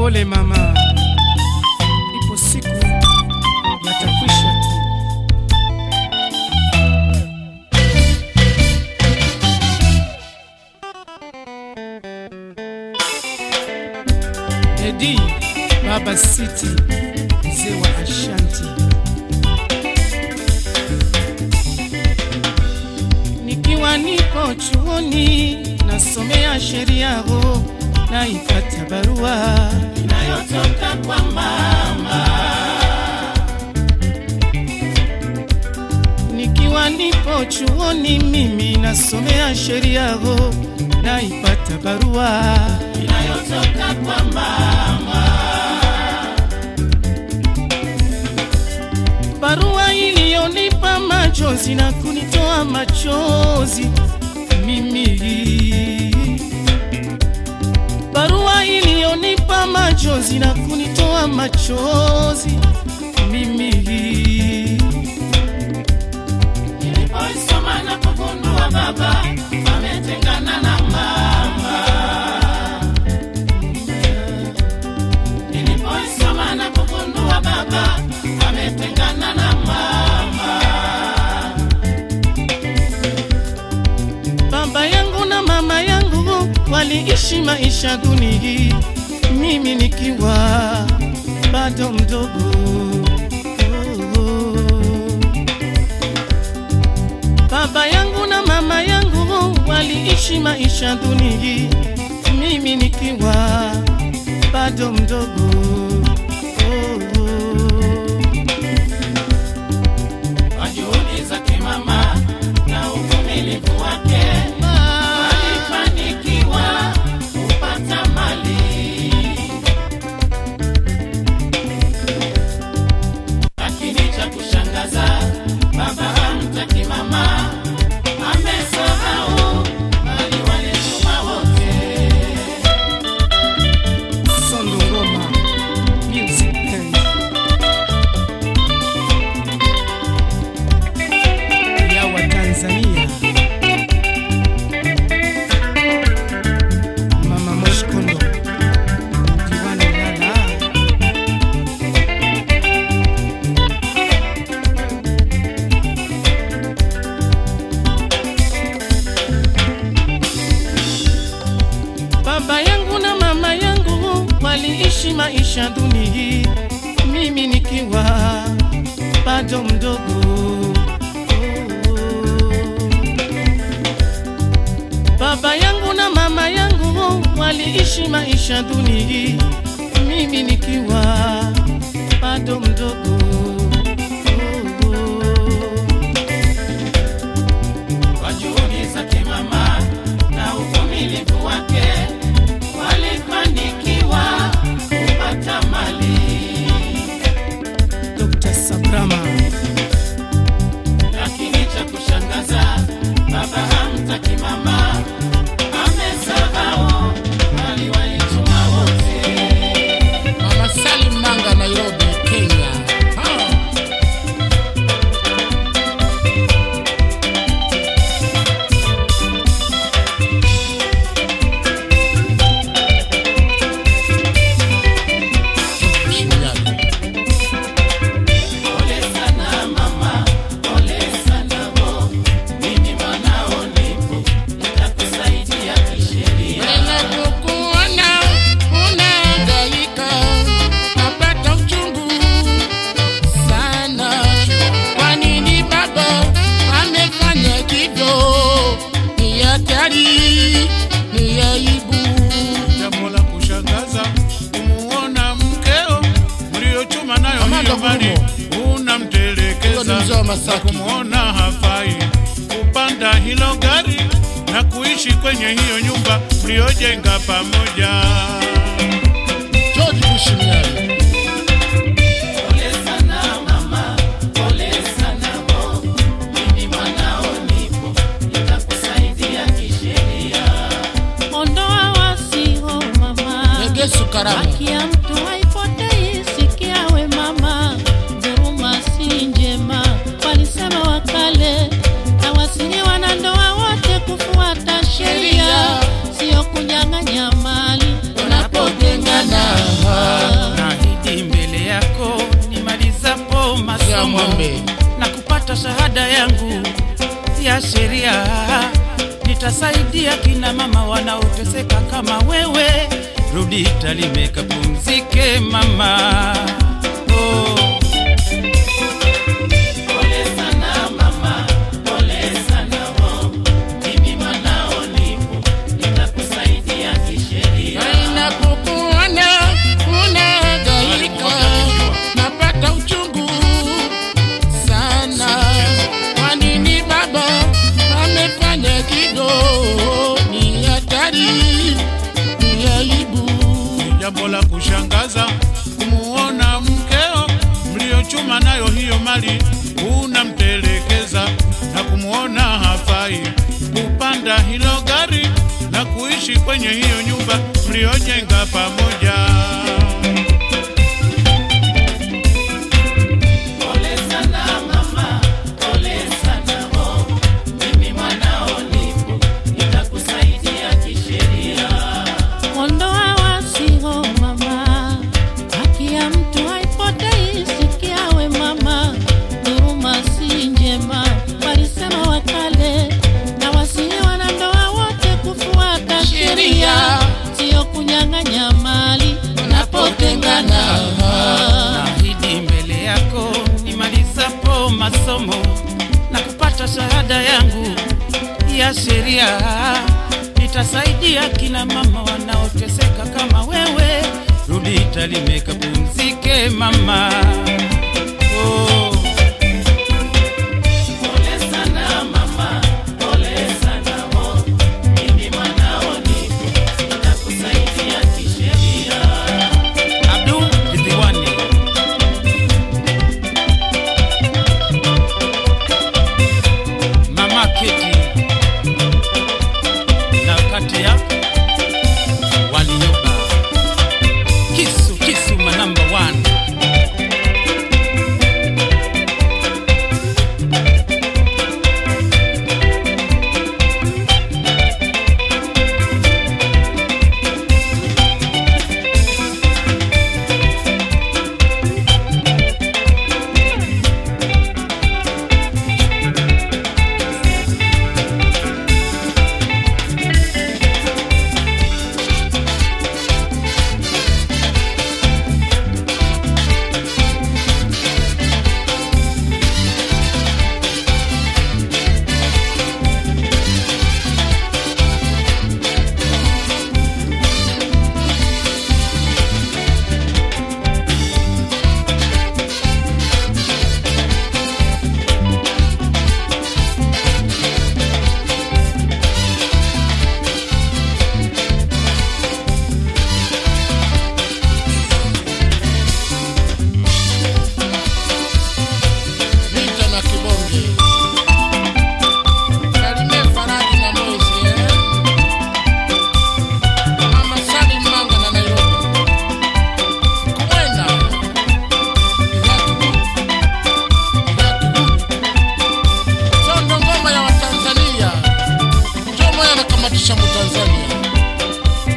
Pole mama, ipo siku yatakwisha tu. Edi Baba City, mzee wa Ashanti. Nikiwa nipo chuoni nasomea sheria ho, naipata barua inayotoka kwa mama. Nikiwa nipo chuoni mimi nasomea sheria ho, naipata barua inayotoka kwa mama. Barua iliyonipa machozi na kunitoa machozi mimi. Barua iliyonipa machozi na kunitoa machozi mimi. Nilipoisoma na kugundua baba ametengana na mama. Nilipoisoma na kugundua baba ametengana na mama. Baba yangu na mama yangu waliishi maisha duni, mimi nikiwa bado mdogo. Baba yangu na mama yangu waliishi maisha duni, mimi nikiwa bado mdogo. Kwa juhudi zake mama na uvumilivu wake alifanikiwa kupata mali. Lakini cha kushangaza, baba hamtaki mama, amesahau mali walituma wote. Sondo Ngoma Music Band ya Watanzania. Mama Moshkondo Diwani Lala Baba yangu na mama yangu waliishi maisha duni, mimi nikiwa bado mdogo. Baba yangu na mama yangu waliishi maisha duni, mimi nikiwa bado mdogo. Kwa juhudi zake mama na uvumilivu wake walifanikiwa kupata mali. Dr. Sabrama. Lakini cha kushangaza, baba hamtaki mama, amesahau mali walituma wote. Mama Salim Manga, Nairobi, Kenya. Ha. Shinyanga. Pole sana mama, pole sana bo, mimi mwanao nipo, nitakusaidia kisheria. Ninapokuona unahangaika, napata uchungu sana. Kwa nini baba amefanya hivyo? Ni hatari, ni aibu. Jambo la kushangaza kumuona mkeo mliochuma nayo Amanda hiyo mali Huyo ni unamtelekeza mzee wa na Masaki. kumuona hafai kupanda hilo gari na kuishi kwenye hiyo nyumba mliojenga pamoja. George Bush Mnyali. Pole sana mama, pole sana bo, mimi mwanao nipo, nitakusaidia kisheria. Ondoa wasio mama, Legesu Karama. haki ya mtu haipotei. Sikia we mama, dhuluma si njema, walisema wakale, na wasihi wanandoa wote kufuata sheria, sio kunyang'anya mali Unapotengana ya ng'ombe. na kupata shahada yangu ya sheria. Nitasaidia kina mama wanaoteseka kama wewe. Rudi Tarime kapumzike mama. Oh. Pole sana mama, pole sana oh. Mimi mwanao nipo, nitakusaidia kisheria. Ninapokuona unahangaika, napata uchungu sana. Kwa nini baba amefanya kido? Ni hatari, ni aibu. Ni jambo la kushangaza kumuona mkeo mliochuma nayo hiyo mali unamtelekeza na kumuona hafai kupanda hilo gari na kuishi kwenye hiyo nyumba mliojenga pamoja. Pole sana mama, pole sana oh. Mimi mwanao nipo, nitakusaidia kisheria. Ondoa wasiho mama, haki ya mtu haipotei. Sikia we mama, dhuluma si njema, walisema wakale, na wasihi wanandoa wote kufuata sheria, Sheria. sio kunyang'anya mali wanapotengana. Naahidi mbele yako nimalizapo masomo na kupata shahada yangu ya sheria, nitasaidia kina mama wanaoteseka kama wewe. Rudi Tarime kapumzike mama. Oh. Pole sana mama, pole sana oh. Mimi mwanao nipo, nitakusaidia kisheria. Abdul Ridhiwani. Mama Keti na kati ya walioba kisu kisu ma number one. Vita na kibonge. Salimie Faraji na Moise, eh. Mama Salim Manga na Nairobi. Kwenda. Viatu. Viatu. Sondo ngoma ya Watanzania. Njoo moyo anakamatisha Mtanzania.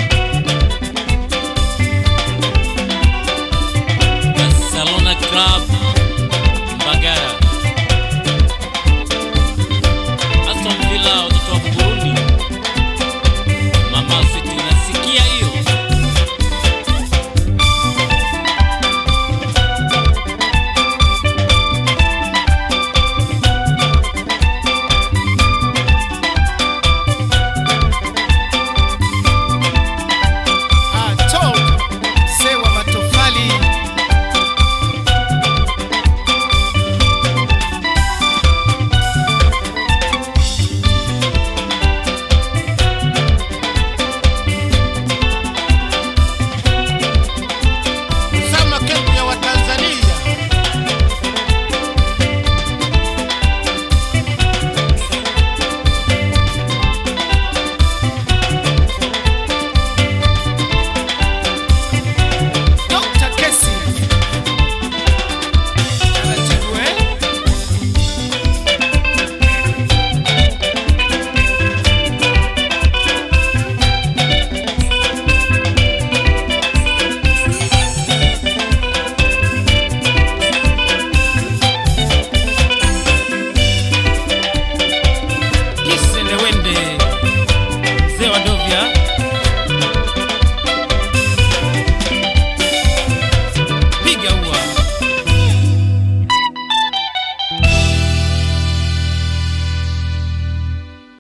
Barcelona Club